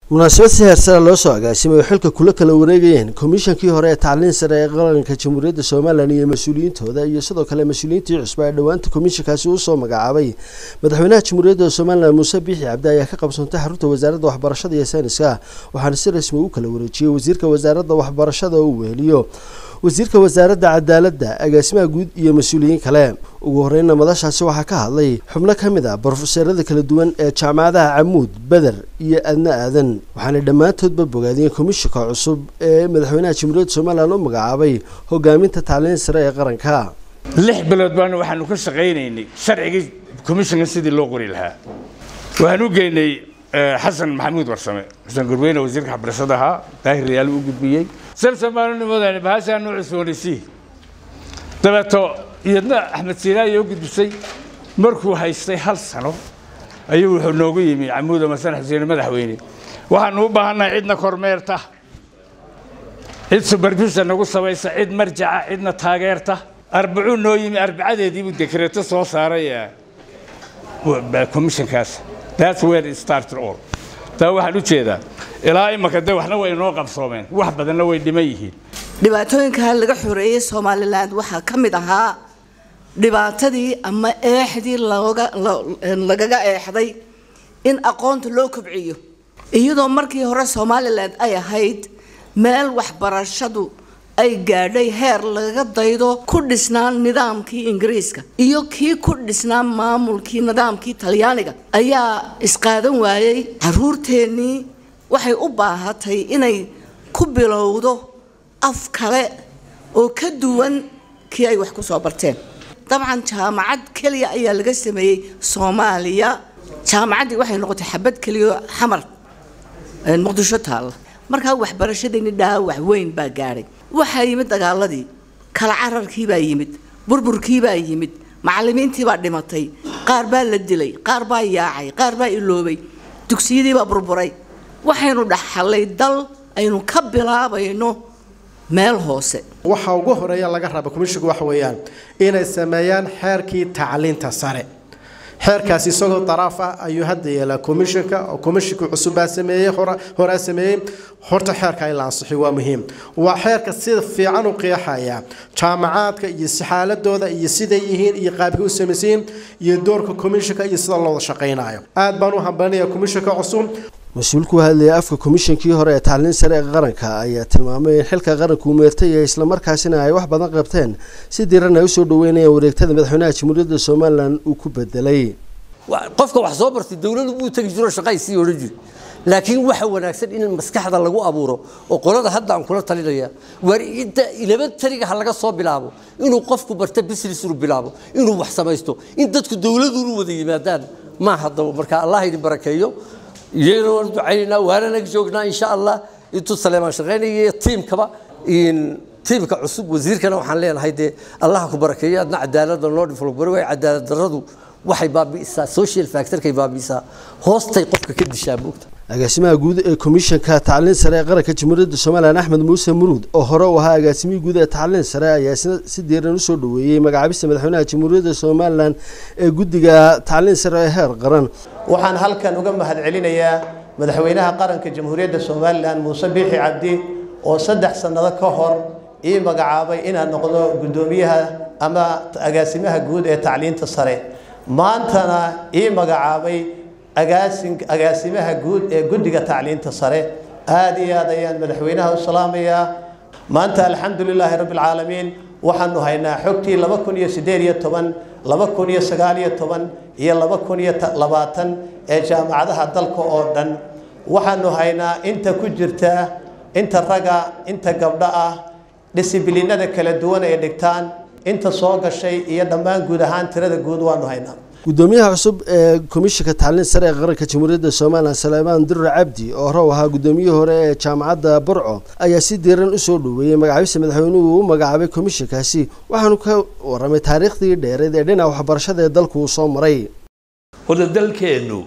munaasabad si heersara loo soo agaasimay oo xilka kula kala wareegayeen komishankii hore ee tacliin sare ee qaranka jamhuuriyadda somalilan iyo mas-uuliyiintooda iyo sidoo kale mas-uuliyiintii cusba ee dhowaanta komishankaasi uu soo magacaabay madaxweynaha jamhuuriyadda somalilan muuse biixi cabdi ayaa ka qabsoontay xarunta wasaaradda waxbarashada iyo sayniska waxaana si rasmi u kala wareejiyey wasiirka wasaaradda waxbarashada oo uu weheliyo wasiirka wasaaradda cadaaladda agaasimaha guud iyo mas-uuliyiin kale ugu horreynna madashaasi waxaa ka hadlay xubno ka mid ah brofeserada kala duwan ee jaamacadaha camuud beder iyo adna aadan waxaana dhammaantoodba bogaadiyeen komishanka cusub ee madaxweynaha jamhuuriyadda somalilan u magacaabay hogaaminta tacliin sare ee qaranka lix bilood baana waxaanu ka shaqaynaynay sharcigii komishanka sidii loo qori lahaa waxaan u geynay xasan maxamuud warsame xasan gurweyne wasiirka waxbarashada ahaa daahir riyaal u gudbiyey salsamaalnimadani bahashaanu cusboonaysi dabeeto iyadna axmed siinaaya u gudbisay markuu haystay hal sano ayuu wuxuu noogu yimi camuuda masan xuseen madaxweyne waxaanu u baahannahay cidna kormeerta cid supervision nagu samaysa cid marjaca cidna taageerta arbacuu noo yimi arbacadeediibuu dekreeto soo saaray commissionkaas that's where it started all taa waxaan u jeedaa ilaa imaka de waxna way inoo qabsoomeen wax badanna way dhiman yihiin dhibaatooyinka laga xoreeyey somalilan waxaa ka mid ahaa dhibaatadii ama eexdii lagaga eexday in aqoonta loo kobciyo iyadoo markii hore somalilan ay ahayd meel waxbarashadu ay gaadhay heer lagaga daydo ku dhisnaan nidaamkii ingiriiska iyo kii ku dhisnaan maamulkii nidaamkii talyaaniga ayaa isqaadan waayey caruurteennii waxay u baahatay inay ku bilowdo af kale oo ka duwan kii ay wax ku soo barteen dabcan jaamacad keliya ayaa laga sameeyey soomaaliya jaamacaddii waxay noqotay xabad keliya xamar muqdisho taalla markaa waxbarashadeenni dhaawac weyn baa gaadhay waxaa yimid dagaaladii kala cararkii baa yimid burburkii baa yimid macallimiintii baa dhimatay qaar baa la dilay qaar baa yaacay qaar baa iloobay dugsiyadii baa burburay waxaynu dhaxalay dal aynu ka bilaabayno meel hoose waxa ugu horeeya laga raba komishanku waxa weeyaan inay sameeyaan xeerkii tacliinta sare xeerkaasi isagoo daraaf ah ayuu hadda yeelaa komishanka oo komishanka cusubbaa sameeyey horaa sameeyey horta xeerka in la ansixiyo waa muhiim waa xeerka sida fiican u qeexaya jaamacaadka iyo sixaaladooda iyo siday yihiin iyo qaabkay u samaysayiin iyo doorka komishanka iyo sida looda shaqaynayo aad baan u hambalinayaa komishanka cusub mas-uulku hadlayay afka komishankii hore ee tacliin sare ee qaranka ayaa tilmaamay in xilka qaranku meertay ee islamarkaasina ay wax badan qabteen si diran ay usoo dhaweynayaan wareegtada madaxweynaha jamhuuriyadda somalilan uu ku bedelay qofka wax soo bartay dowladu buu tegi jiro shaqay sii odhan jiri laakiin waxa wanaagsan in maskaxda lagu abuuro oo qolada hadda aan kula talinaya waar inta elementariga ha laga soo bilaabo inuu qofku barta business inuu bilaabo inuu wax samaysto in dadku dowladu u wada yimaadaan ma haddaba marka allah idin barakeeyo iyagana waan ducaynaynaa waana naga joognaa insha allah intuu saleemaan shaqaynaya tiimkaba tiimka cusub wasiirkana waxaan leenahay dee allaha ku barakeeyo adna cadaalada loo dhiflobaro way cadaalad darradu waxay baabi'isaa social factorkay baabi'isaa hoostay qofka ka dishaa moogta agaasimaha guud ee komishanka tacliin sare ee qaranka jamhuuriyadda somalilan axmed muuse muruud oo hore u ahaa agaasimihii guud ee tacliin sare ayaa isna si diiran usoo dhaweeyey magacaabista madaxweynaha jamhuuriyadda somalilan ee guddiga tacliin sare ee heer qaran waxaan halkan uga mahadcelinayaa madaxweynaha qaranka jamhuuriyadda somalilan muuse biixi cabdi oo saddex sannado ka hor ii magacaabay inaan noqdo guddoomiyaha ama agaasimaha guud ee tacliinta sare maantana ii magacaabay agaasimaha guud ee guddiga tacliinta sare aada iyo aad ayaan madaxweynaha u salaamayaa maanta alxamdu lilaahi rabbi alcaalamiin waxaanu haynaa xogtii laba kun iyo siddeed iyo toban laba kun iyo sagaal iyo toban iyo laba kun iyo labaatan ee jaamacadaha dalka oo dhan waxaanu haynaa inta ku jirta inta raga inta gabdho ah dhisibiliinada kala duwan ay dhigtaan inta soo gashay iyo dhammaan guud ahaan tirada guud waanu haynaa gudoomiyaha cusub ee komishanka tacliin sare ee qaranka jamhuuriyadda somalilan saleymaan durre cabdi oo hore u ahaa gudoomiyihii hore ee jaamacadda burco ayaa si diiran usoo dhaweeyey magacaabista madaxweynuhu u magacaabay komishankaasi waxaanu ka waramay taariikhdii dheereed ee dhinaca waxbarashada ee dalku uu soo maray horta dalkeennu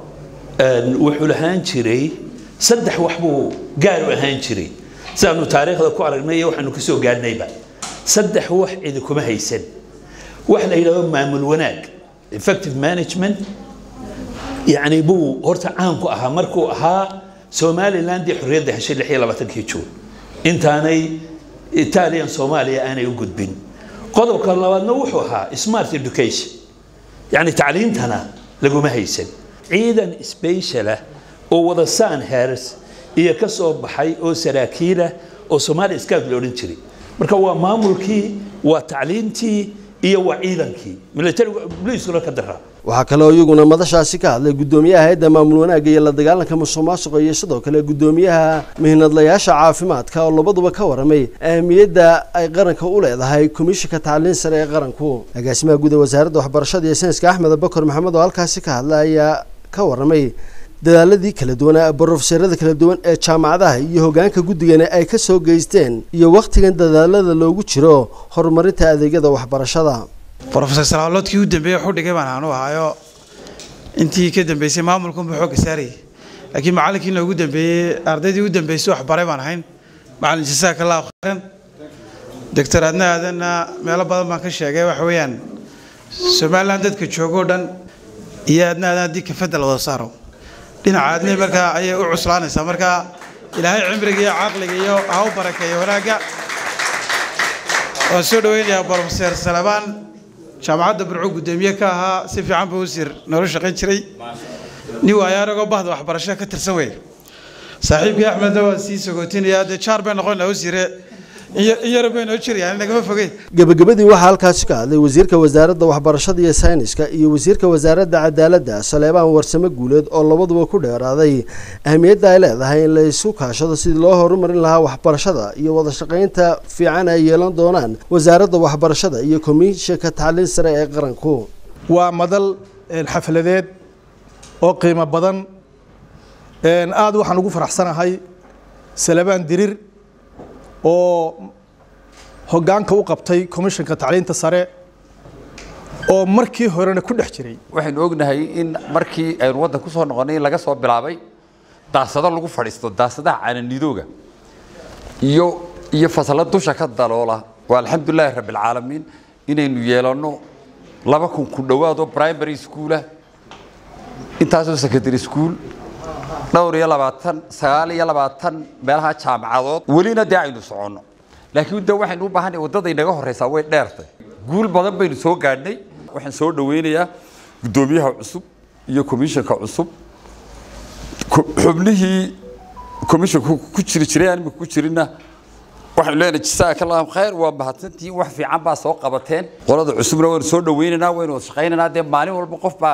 wuxuu lahaan jiray saddex wax buu gaar u ahaan jiray sidaanu taariikhda ku aragnay iyo waxaanu kasoo gaadhnayba saddex wax idinkuma haysan wax la yidhahdo maamul wanaag effective management يعني بو هرتا عام كو أها مركو أها somalilandii xorriyadda heshay lix iyo labaatankii juun intaanay italian soomaaliya aanay u gudbin qodobka labaadna wuxuu ahaa smart education yacni tacliintana laguma haysan ciidan special ah oo wada san hers iyo ka soo baxay oo saraakiilah oo soomaaliya scout la odhan jiray marka waa maamulkii waa tacliintii iyo waa ciidankii military booliiskuna ka daraa waxaa kaloo iyaguna madashaasi ka hadlay guddoomiyaha hay-adda maamul wanaagga iyo la dagaalanka musuq maasuqa iyo sidoo kale guddoomiyaha mihnadlayaasha caafimaadka oo labaduba ka waramay ahmiyadda ay qaranka u leedahay komishinka tacliin sare ee qaranku agaasimaha guud ee wasaaradda waxbarashada iyo sayniska axmed bakor maxamed oo halkaasi ka hadlay ayaa ka waramay dadaaladii kala duwanaa brofeserada kala duwan ee jaamacadaha iyo hogaanka guddigana ay ka soo geysteen iyo wakhtigan dadaalada loogu jiro horumarinta adeegyada waxbarashada brofesor salaaloodkii u dambeeyey xudhigay baan aanu ahaayo intii ka dambeysay maamulkunba xoogga saarayay laakiin macallinkii noogu dambeeyey ardaydii u dambeysay waxbaray baan ahayn macallin jasaaka allahu khayran doctor adna aadanna meelo badan baan ka sheegay waxa weeyaan somaliland dadka joogoo dhan iyo adna aadan haddii kafadda la wada saaro dhinaca aadnihi markaa ayay u cuslaanaysaa marka ilaahay cimriga iyo caqliga iyo ha u barakeeyo wanaagga waan soo dhaweynayaa brofeser salabaan jaamacadda burco guddoomiye ka ahaa si fiican buu usir noola shaqayn jiray nin waayo anagoo bahda waxbarasho ka tirsan wey saaxiibkii axmedna waan sii sogootinayaa dee jaar bay noqon laha usire in yar bay noo jirayaan nagama fogeen gabagabadii waxaa halkaasi ka hadlay wasiirka wasaaradda waxbarashada iyo sayniska iyo wasiirka wasaaradda cadaaladda saleebaan warsame guuleed oo labaduba ku dheeraaday ahmiyadda ay leedahay in la isu kaashado sidii loo horumarin lahaa waxbarashada iyo wada shaqaynta fiican ay yeelan doonaan wasaaradda waxbarashada iyo komishinka tacliin sare ee qaranku waa madal xafladeed oo qiimo badan aada waxaan ugu faraxsanahay salebaan dirir oo hoggaanka u qabtay komishinka tacliinta sare oo markii horena ku dhex jiray waxaynu ognahay in markii aynu waddan ku soo noqonnay in laga soo bilaabay daasado lagu fadhiisto daasadaha caananidooga iyo iyo fasalla dusha ka daloola waa alxamdulilaahi rabbilcaalamiin inaynu yeelanno laba kun ku dhowaadoo primary schoolah intaasoo secondary school dhowr iyo labaatan sagaal iyo labaatan meelaha jaamacadood welina dee aynu soconno laakiin de waxaynu u baahanay waddada inaga horreysaa way dheertay guul badan baynu soo gaadhnay waxaan soo dhaweynayaa guddoomiyaha cusub iyo komishanka cusub xubnihii komishanku ku jiri jiray aan imika ku jirinna waxaynu leenahay jasaaka allahu khayr waa mahadsantihiin wax fiican baa soo qabateen qolada cusubna waynu soo dhaweynaynaa waynu wada shaqaynaynaa dee maalin walba qof baa